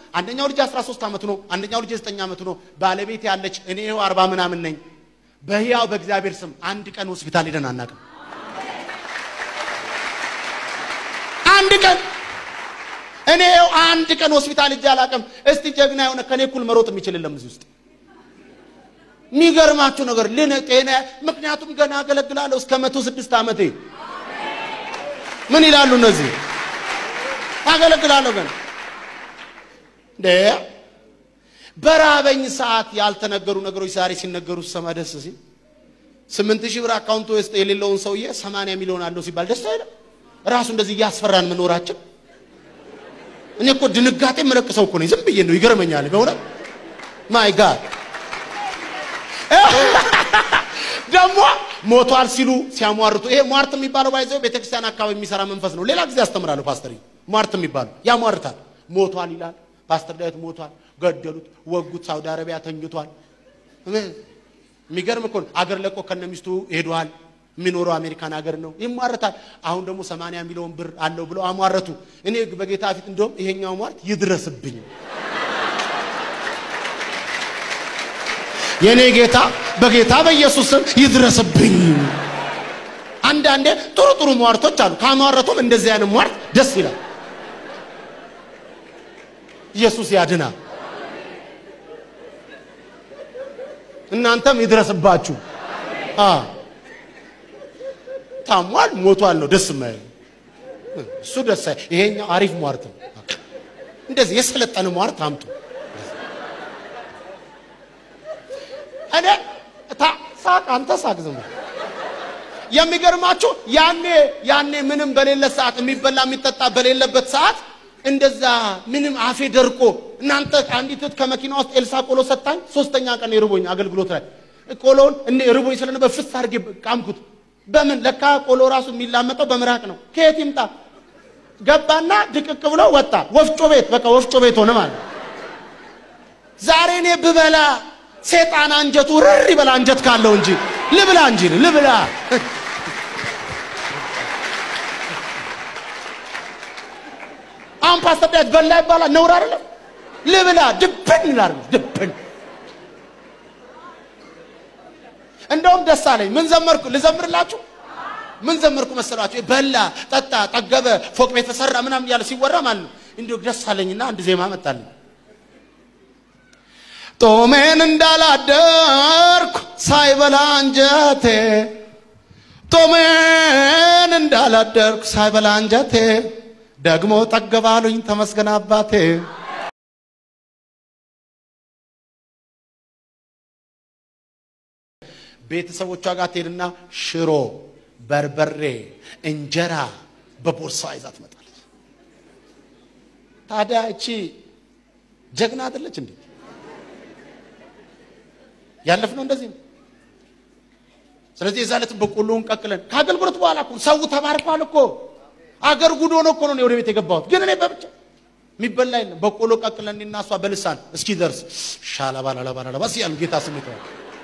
አንደኛው ልጅ 13 ዓመቱ ነው፣ አንደኛው ልጅ 9 ዓመቱ ነው። ባለቤት ያለች እኔ ይኸው 40 ምናምን ነኝ። በሕያው በእግዚአብሔር ስም አንድ ቀን ሆስፒታል ሄደን አናውቅም። አንድ ቀን እኔ ይኸው አንድ ቀን ሆስፒታል ሄጄ አላውቅም። እስቲ ጀግና የሆነ ከኔ እኩል መሮጥ የሚችል የለም እዚህ ውስጥ። የሚገርማችሁ ነገር ልን ጤና ምክንያቱም ገና አገለግላለሁ እስከ መቶ ስድስት ዓመቴ ምን ይላሉ እነዚህ? አገለግላለሁ ገና እንደ በራበኝ ሰዓት ያልተነገሩ ነገሮች ዛሬ ሲነገሩ ሰማ ደስ ሲል ስምንት ሺህ ብር አካውንቱ ውስጥ የሌለውን ሰውዬ ሰማንያ ሚሊዮን አለው ሲባል ደስ አይልም? ራሱ እንደዚህ እያስፈራን መኖራችን እኔ እኮ ድንጋጤ የምለቅሰው እኮ ነኝ። ዝም ብዬ ነው ይገርመኛል። በእውነት ማይ ጋድ ደግሞ ሞቷል ሲሉ ሲያሟርቱ፣ ይሄ ሟርት የሚባለው ባይዘው ቤተክርስቲያን አካባቢ የሚሰራ መንፈስ ነው። ሌላ ጊዜ አስተምራለሁ። ፓስተር ሟርት የሚባለው ያሟርታል። ሞቷል ይላል። ፓስተር ዳዊት ሞቷል፣ ገደሉት፣ ወጉት፣ ሳውዲ አረቢያ ተኝቷል። የሚገርም እኮ ነው። አገር ለቆ ከነሚስቱ ሄዷል። የሚኖረው አሜሪካን ሀገር ነው። ይሟረታል። አሁን ደግሞ ሰማንያ ሚሊዮን ብር አለው ብለው አሟረቱ። እኔ በጌታ ፊት እንደውም ይሄኛው ሟርት ይድረስብኝ የኔ ጌታ በጌታ በኢየሱስ ስም ይድረስብኝ። አንዳንዴ ጥሩ ጥሩ ሟርቶች አሉ። ካሟረቱም እንደዚህ አይነት ሟርት ደስ ይላል። ኢየሱስ ያድናል። እናንተም ይድረስባችሁ። አ ታሟል፣ ሞቷል ነው ደስ የማይል እሱ ደስ አይ ይሄኛው አሪፍ ሟርት ነው። እንደዚህ የሰለጠነ ሟርት አምጡ። እኔ ታ ሳቅ አንተ ሳቅ ዝም ብለህ የሚገርማችሁ ያኔ ያኔ ምንም በሌለ ሰዓት የሚበላ የሚጠጣ በሌለበት ሰዓት እንደዛ ምንም አፌ ደርቆ እናንተ አንዲት እህት ከመኪና ውስጥ ኤልሳ ቆሎ ሰጣኝ። ሶስተኛ ቀን የርቦኝ አገልግሎት ላይ ቆሎውን እኔ ርቦኝ ስለነበር ፍስ አድርጌ ቃምኩት። በምን ለካ ቆሎ ራሱ የሚላመጠው በምራቅ ነው። ከየት ይምጣ ገባና ድቅቅ ብሎ ወጣ። ወፍጮ ቤት በቃ ወፍጮ ቤት ሆነ ማለት ዛሬ እኔ ብበላ ሴጣን አንጀቱ ርር ይበላ አንጀት ካለው እንጂ ልብላ እንጂ ልብላ። አሁን ፓስተር ዳዊት በላ ይባላል ነውር አይደለም። ልብላ ድብን ይላል ድብን። እንደውም ደስ አለኝ። ምን ዘመርኩ ልዘምርላችሁ? ምን ዘመርኩ መሰላችሁ? በላ፣ ጠጣ፣ ጠገበ፣ ፎቅ ቤት ተሰራ ምናምን እያለ ሲወራ ማለት ነው። እንዲሁ ደስ አለኝና አንድ ዜማ መጣልኝ። ጦሜን እንዳላደርኩ ሳይበላ አንጀቴ ጦሜን እንዳላደርኩ ሳይበላ አንጀቴ ደግሞ ጠገባሉኝ ተመስገን አባቴ። ቤተሰቦቿ ጋር ትሄድና ሽሮ፣ በርበሬ፣ እንጀራ በቦርሳ ይዛ ትመጣለች። ታዲያ እቺ ጀግና አይደለች እንዴ? ያለፍነው እንደዚህ ነው። ስለዚህ የዛ ዕለት በቆሎውን ቀቅለን ከአገልግሎት በኋላ እኮ ሰው ተባርኳል እኮ አገር ጉዶ ነው እኮ ነው ወደ ቤት የገባሁት። ግን እኔ በብቻ የሚበላ የለም። በቆሎ ቀቅለን እኔና እሷ በልሳን እስኪ ደርስ ሻላባላላባላባ ሲያል ጌታ ስሜት ነው።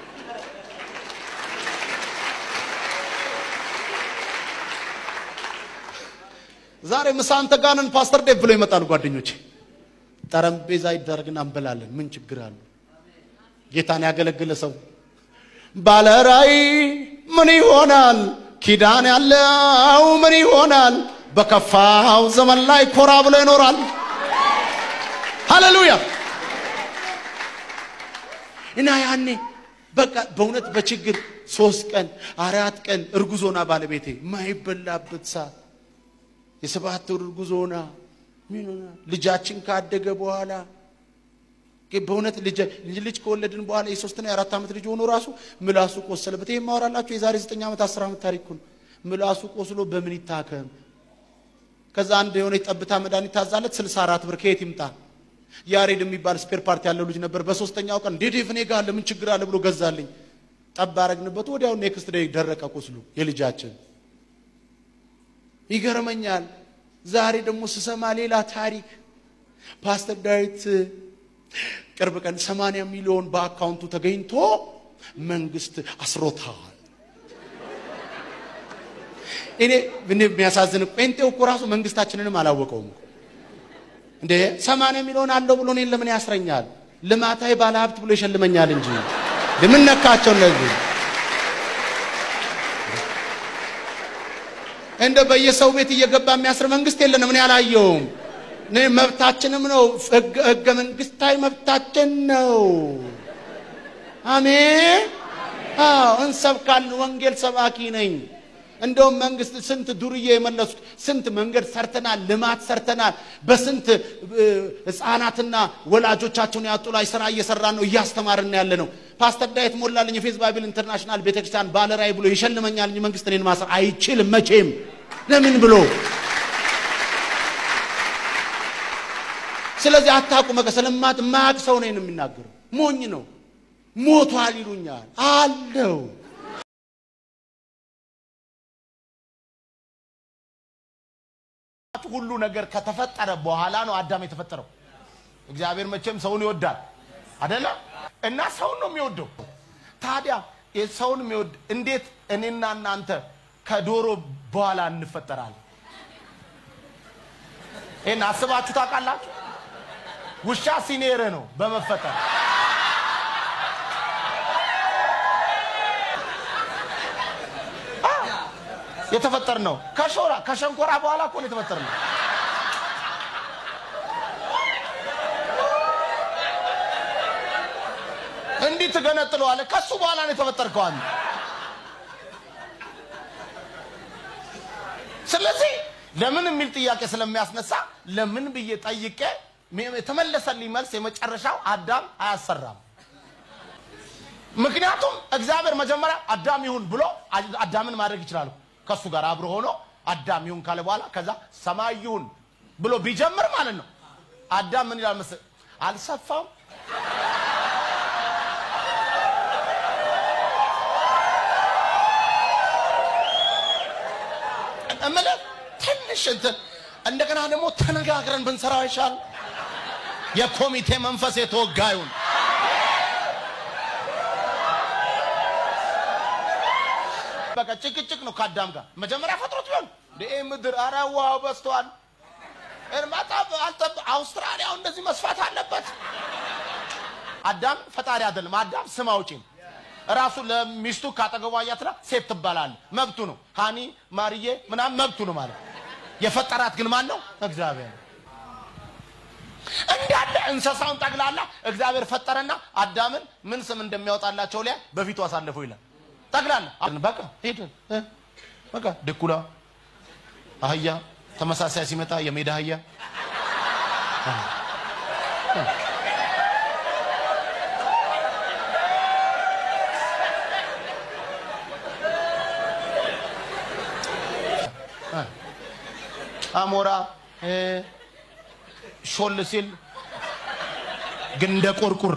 ዛሬ ምሳ አንተ ጋር ነን ፓስተር ዴቭ ብለው ይመጣሉ ጓደኞቼ። ጠረጴዛ ይደረግና እንበላለን። ምን ችግር አለው? ጌታን ያገለግለ ሰው ባለራይ ምን ይሆናል? ኪዳን ያለው ምን ይሆናል? በከፋው ዘመን ላይ ኮራ ብሎ ይኖራል። ሃሌሉያ! እና ያኔ በቃ በእውነት በችግር ሶስት ቀን አራት ቀን እርጉዞና ባለቤቴ ማይበላበት ሰዓት የሰባት ወር እርጉዞና ምን ሆና ልጃችን ካደገ በኋላ በእውነት ልጅ ከወለድን በኋላ የሶስትና የአራት ዓመት ልጅ ሆኖ ራሱ ምላሱ ቆሰለበት። ይህ ማወራላችሁ የዛሬ ዘጠኝ ዓመት አስር ዓመት ታሪክ ነው። ምላሱ ቆስሎ በምን ይታከም? ከዛ አንድ የሆነ ጠብታ መድኃኒት ታዛለት ስልሳ አራት ብር ከየት ይምጣ? ያሬድ የሚባል ስፔር ፓርቲ ያለው ልጅ ነበር። በሶስተኛው ቀን ዴዴፍ እኔ ጋር አለ ምን ችግር አለ ብሎ ገዛልኝ። ጠብ አረግንበት። ወዲያው ኔክስት ዴይ ደረቀ ቁስሉ የልጃችን። ይገርመኛል። ዛሬ ደግሞ ስሰማ ሌላ ታሪክ ፓስተር ዳዊት ቅርብ ቀን 80 ሚሊዮን በአካውንቱ ተገኝቶ መንግስት አስሮታል። እኔ እኔ የሚያሳዝን ጴንጤው እኮ ራሱ መንግስታችንንም አላወቀውም። እንዴ ሰማንያ ሚሊዮን አለው ብሎ እኔን ለምን ያስረኛል? ልማታዊ ባለ ሀብት ብሎ ይሸልመኛል እንጂ ለምን ነካቸው እነዚህ እንደ በየሰው ቤት እየገባ የሚያስር መንግስት የለንም። እኔ አላየውም። እኔ መብታችንም ነው፣ ህገ መንግስታዊ መብታችን ነው። አሜን። አዎ እንሰብካለን። ወንጌል ሰባኪ ነኝ። እንደውም መንግስት ስንት ዱርዬ የመለሱት ስንት መንገድ ሰርተናል፣ ልማት ሰርተናል። በስንት ህፃናትና ወላጆቻቸውን ያጡ ላይ ስራ እየሰራን ነው፣ እያስተማርን ያለ ነው። ፓስተር ዳዊት ሞላልኝ የፌዝ ባይብል ኢንተርናሽናል ቤተክርስቲያን ባለራዕይ ብሎ ይሸልመኛል እንጂ መንግስት እኔን ማሰር አይችልም መቼም። ለምን ብሎ ስለዚህ አታውቁ መቀ ስለማት ማያውቅ ሰው ነው የሚናገረው። ሞኝ ነው። ሞቷል ይሉኛል አለው ሁሉ ነገር ከተፈጠረ በኋላ ነው አዳም የተፈጠረው። እግዚአብሔር መቼም ሰውን ይወዳል አደለ? እና ሰውን ነው የሚወደው። ታዲያ ሰውን የሚወድ እንዴት እኔና እናንተ ከዶሮ በኋላ እንፈጠራለን? ይህን አስባችሁ ታውቃላችሁ? ውሻ ሲኔረ ነው በመፈጠር የተፈጠር ነው። ከሾራ ከሸንኮራ በኋላ እኮ ነው የተፈጠር ነው። እንዲህ ትገነጥለዋለህ። ከሱ በኋላ ነው የተፈጠርከው አንተ። ስለዚህ ለምን የሚል ጥያቄ ስለሚያስነሳ ለምን ብዬ ጠይቄ የተመለሰልኝ መልስ የመጨረሻው አዳም አያሰራም። ምክንያቱም እግዚአብሔር መጀመሪያ አዳም ይሁን ብሎ አዳምን ማድረግ ይችላል። ከሱ ጋር አብሮ ሆኖ አዳም ይሁን ካለ በኋላ ከዛ ሰማይ ይሁን ብሎ ቢጀምር ማለት ነው። አዳም ምን ይላል መሰለህ? አልሰፋም እምልህ ትንሽ እንትን እንደገና ደግሞ ተነጋግረን ብንሰራው ይሻል። የኮሚቴ መንፈስ የተወጋዩን በቃ ጭቅጭቅ ነው ከአዳም ጋር መጀመሪያ ፈጥሮት ቢሆን ይህ ምድር አረ ውሃው በዝቷል። እርማታ አውስትራሊያው እንደዚህ መስፋት አለበት። አዳም ፈጣሪ አይደለም። አዳም ስም አውጪ ነው። ራሱ ለሚስቱ ካጠገቧ እያትላ ሴት ትባላል። መብቱ ነው። ሃኒ ማርዬ ምናምን መብቱ ነው ማለት የፈጠራት ግን ማን ነው? እግዚአብሔር ነው። እንዳለ እንስሳውን ጠቅላላ እግዚአብሔር ፈጠረና አዳምን ምን ስም እንደሚያወጣላቸው ላይ በፊቱ አሳልፈው ይላል። ጠቅላላ በቃ ሄድን። በቃ ድኩላ፣ አህያ፣ ተመሳሳይ ሲመጣ የሜዳ አህያ አሞራ ሾል ሲል ግን እንደ ቁርቁር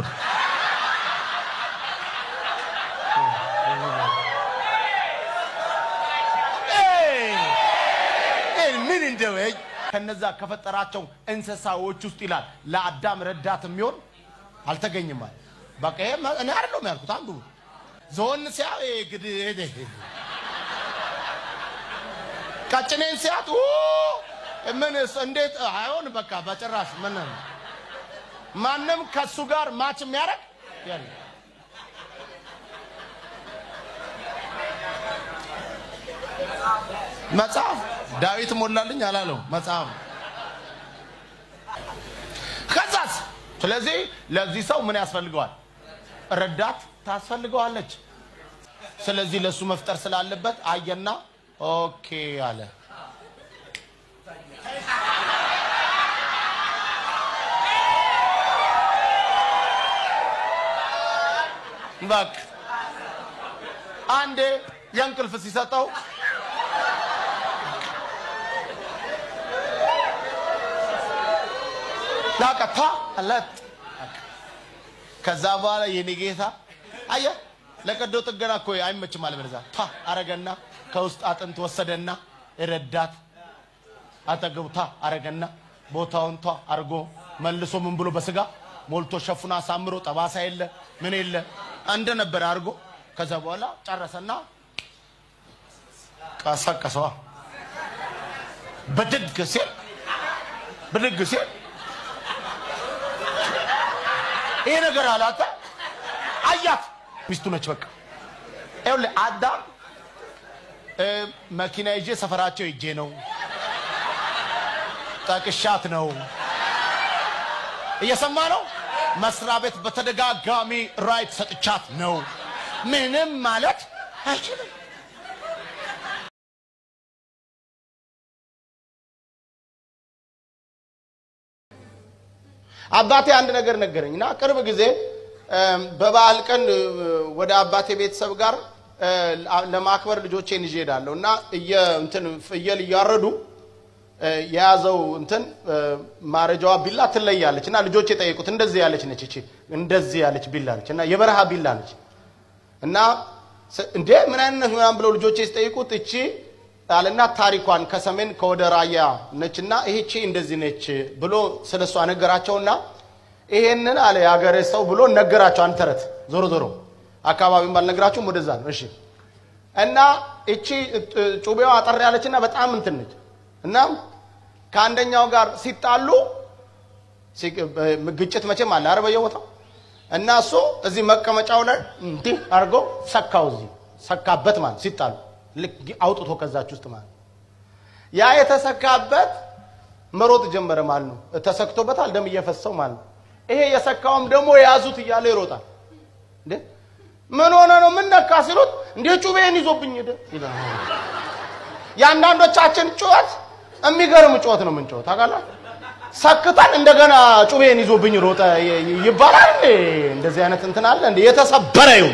ምን እንደው ከነዛ ከፈጠራቸው እንስሳዎች ውስጥ ይላል ለአዳም ረዳት የሚሆን አልተገኝም ማለት በቃ ይሄ እኔ አይደለሁም ያልኩት አንዱ ዞን ሲያ ግድ ቀጭኔን ሲያት ምን እንዴት አይሆን በቃ በጭራሽ ምን ማንም ከሱ ጋር ማች የሚያደርግ የለም። መጽሐፍ ዳዊት ሞላልኝ አላለው መጽሐፍ ከዛስ ስለዚህ ለዚህ ሰው ምን ያስፈልገዋል ረዳት ታስፈልገዋለች ስለዚህ ለእሱ መፍጠር ስላለበት አየና ኦኬ አለ በቃ አንዴ የእንቅልፍ ሲሰጠው ላቀታ አለት ከዛ በኋላ የኔ ጌታ አየ ለቀዶ ጥገና እኮ አይመችም አለ በለዛ ታ አረገና ከውስጥ አጥንት ወሰደና ረዳት አጠገቡ ታ አረገና ቦታውን ቷ አርጎ መልሶ ምን ብሎ በስጋ ሞልቶ ሸፍኖ አሳምሮ ጠባሳ የለ ምን የለ እንደነበረ አድርጎ ከዛ በኋላ ጨረሰና ቀሰቀሰዋ። ብድግ ሲል ብድግ ሲል ይሄ ነገር አላተ አያት ሚስቱ ነች። በቃ ይኸውልህ አዳም እ፣ መኪና ይዤ ሰፈራቸው ይጄ ነው ጠቅሻት ነው እየሰማ ነው። መስሪያ ቤት በተደጋጋሚ ራይት ሰጥቻት ነው። ምንም ማለት አይችልም። አባቴ አንድ ነገር ነገረኝ እና ቅርብ ጊዜ እም፣ በበዓል ቀን እ፣ ወደ አባቴ ቤተሰብ ጋር እ፣ ለማክበር ልጆቼን ይዤ እሄዳለሁ እና እየ- እንትን ፍየል እያረዱ እ፣ የያዘው እንትን እ፣ ማረጃዋ ቢላ ትለያለች እና ልጆቼ ጠየቁት። እንደዚህ ያለች ነች እቺ እንደዚህ ያለች ቢላ ነች እና የበረሃ ቢላ ነች እና ስ- እንዴ ምን አይነት ነች ምናምን ብለው ልጆቼ ሲጠይቁት እቺ አለና ታሪኳን ከሰሜን ከወደ ራያ ነችና ይህቺ እንደዚህ ነች ብሎ ስለ እሷ ነገራቸውና ይሄንን አለ የሀገሬ ሰው ብሎ ነገራቸው። አንድ ተረት ዞሮ ዞሮ አካባቢውን ባልነግራችሁም ወደዛ ነው። እሺ እና እቺ እ፣ ጩቤዋ አጠር ያለችና በጣም እንትን ነች እና ከአንደኛው ጋር ሲጣሉ ሲ- በ- ግጭት መቼም አለ አረ በየቦታው እና እሱ እዚህ መቀመጫው ላይ እንዲህ አድርጎ ሰካው እዚህ ሰካበት ማለት ሲጣሉ ልክ አውጥቶ ከዛች ውስጥ ማለት ያ የተሰካበት መሮጥ ጀመረ ማለት ነው። ተሰክቶበታል፣ ደም እየፈሰው ማለት ነው። ይሄ የሰካውም ደግሞ የያዙት እያለ ይሮጣል። እንዴ ምን ሆነ ነው ምን ነካ ሲሉት እንዴ ጩቤን ይዞብኝ ሄደ ይላል። የአንዳንዶቻችን ጩኸት የሚገርም ጩኸት ነው የምንጮኸው ታውቃለህ። ሰክተን እንደገና ጩቤን ይዞብኝ ሮጠ ይ- ይ- ይባላል እንዴ? እንደዚህ አይነት እንትን አለ እንዴ? የተሰበረ ይሁን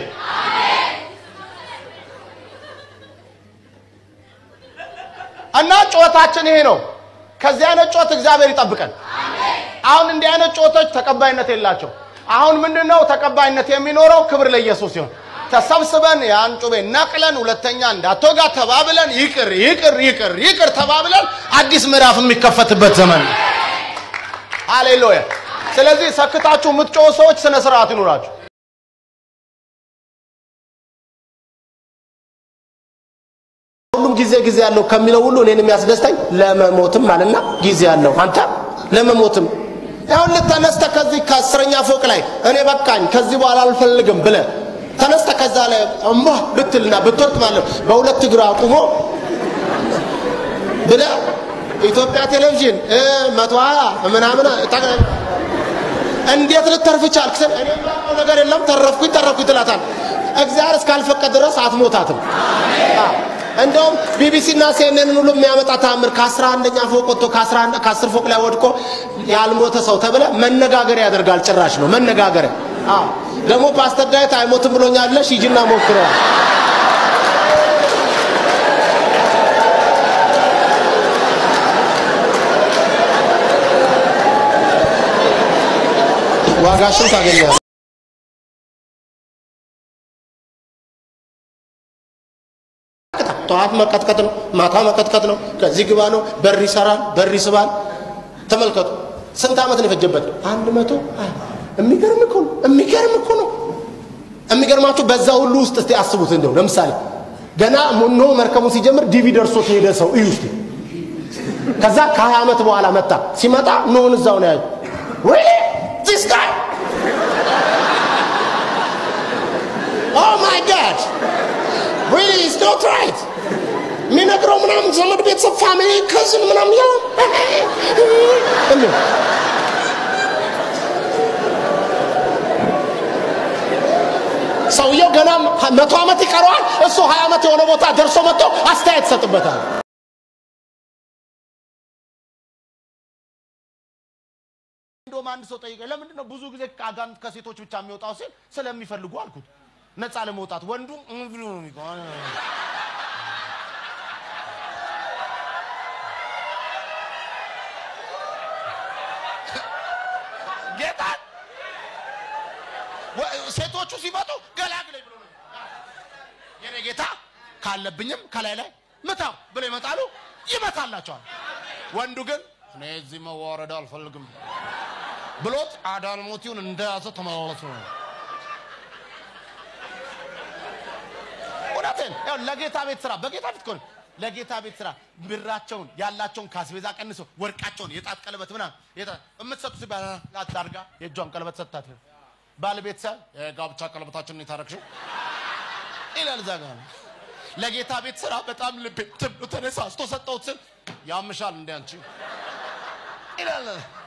እና ጩኸታችን ይሄ ነው። ከዚህ አይነት ጩኸት እግዚአብሔር ይጠብቀን። አሁን እንዲህ አይነት ጩኸቶች ተቀባይነት የላቸው። አሁን ምንድን ነው ተቀባይነት የሚኖረው? ክብር ለኢየሱስ ሲሆን ተሰብስበን ያን ጩቤ ነቅለን ሁለተኛ እንዳትወጋ ተባብለን ይቅር ይቅር ይቅር ይቅር ተባብለን አዲስ ምዕራፍ የሚከፈትበት ዘመን ነው። ሃሌሉያ። ስለዚህ ሰክታችሁ የምትጮሁ ሰዎች ስነ ስርዓት ይኑራችሁ። ሁሉም ጊዜ ጊዜ ያለው ከሚለው ሁሉ እኔን የሚያስደስተኝ ለመሞትም አለና ጊዜ ያለው አንተ ለመሞትም ይሁን ተነስተ ከዚህ ከአስረኛ ፎቅ ላይ እኔ በቃኝ ከዚህ በኋላ አልፈልግም ብለ ተነስተ ከዛ ላይ እማ ብትልና ብትወጥ ማለት ነው በሁለት እግር አቁሞ ብለ ኢትዮጵያ ቴሌቪዥን እ መቶ ሀያ ምናምን ጠቅላይ እንዴት ልተርፍ ቻልክ? ስል እኔ የማውቀው ነገር የለም ተረፍኩኝ ተረፍኩኝ ትላታል። እግዚአብሔር እስካልፈቀደ ድረስ አትሞታትም። አዎ። እንደውም ቢቢሲ እና ሲኤንኤንን ሁሉ የሚያመጣ ታምር ከአስራ አንደኛ ፎቅ ወጥቶ ከአስር ፎቅ ላይ ወድቆ ያልሞተ ሰው ተብለ መነጋገሪያ ያደርጋል። ጭራሽ ነው መነጋገሪያ። አዎ። ደግሞ ፓስተር ዳዊት አይሞትም ብሎኛል ብለሽ ሂጂና ሞክረዋል። ዋጋሽን ታገኛለሽ። ጠዋት መቀጥቀጥ ነው፣ ማታ መቀጥቀጥ ነው፣ ከዚህ ግባ ነው፣ በር ይሰራል፣ በር ይስባል። ተመልከቱ፣ ስንት ዓመት ነው የፈጀበት? አንድ መቶ ሀያ የሚገርም እኮ ነው፣ የሚገርም እኮ ነው። የሚገርማችሁ በዛ ሁሉ ውስጥ እስቲ አስቡት። እንደው ለምሳሌ ገና ኖ መርከቡ ሲጀምር ዲቪ ደርሶት የሄደ ሰው እዩ እስቲ። ከዛ ከሀያ ዓመት በኋላ መጣ። ሲመጣ ኖን እዛው ነው ያዩ ወይ ዚስ ጋይ ኦ ማይ ጋድ ሪሊ ኢዝ ኖት ራይት የሚነግረው ምናምን ዘመድ ቤተሰብ ፋሚሊ ከዝን ምናምን ያው ሰውየው ገና መቶ ዓመት ይቀረዋል። እሱ ሀያ ዓመት የሆነ ቦታ ደርሶ መጥቶ አስተያየት ይሰጥበታል። እንደውም አንድ ሰው ጠይቀኝ፣ ለምንድን ነው ብዙ ጊዜ አጋንንት ከሴቶች ብቻ የሚወጣው ሲል ስለሚፈልጉ አልኩት። ነፃ ለመውጣት ወንዱ እም ብሎ ነው የሚቆመው። ጌታ ሴቶቹ ሲመጡ ገላግለኝ ብሎ ነው የኔ ጌታ ካለብኝም ከላይ ላይ ምታው ብለው ይመጣሉ፣ ይመታላቸዋል። ወንዱ ግን እኔ እዚህ መዋረድ አልፈልግም ብሎት አዳልሞቲውን እንደያዘ ተመላለሱ ነው። እውነትን ያው ለጌታ ቤት ስራ በጌታ ቤት ከሆነ ለጌታ ቤት ስራ ብራቸውን ያላቸውን ካስቤዛ ቀንሰው ወርቃቸውን የጣት ቀለበት ምናምን የምትሰጡ ሲባል አድርጋ የእጇን ቀለበት ሰጥታት ባለቤት ሳ ጋብቻ ቀለበታችንን የታረክሽው ይላል እዛ ጋር ለጌታ ቤት ስራ በጣም ልቤ ትብሎ ተነሳስቶ ሰጠሁት ስል ያምሻል እንደ አንቺ ይላል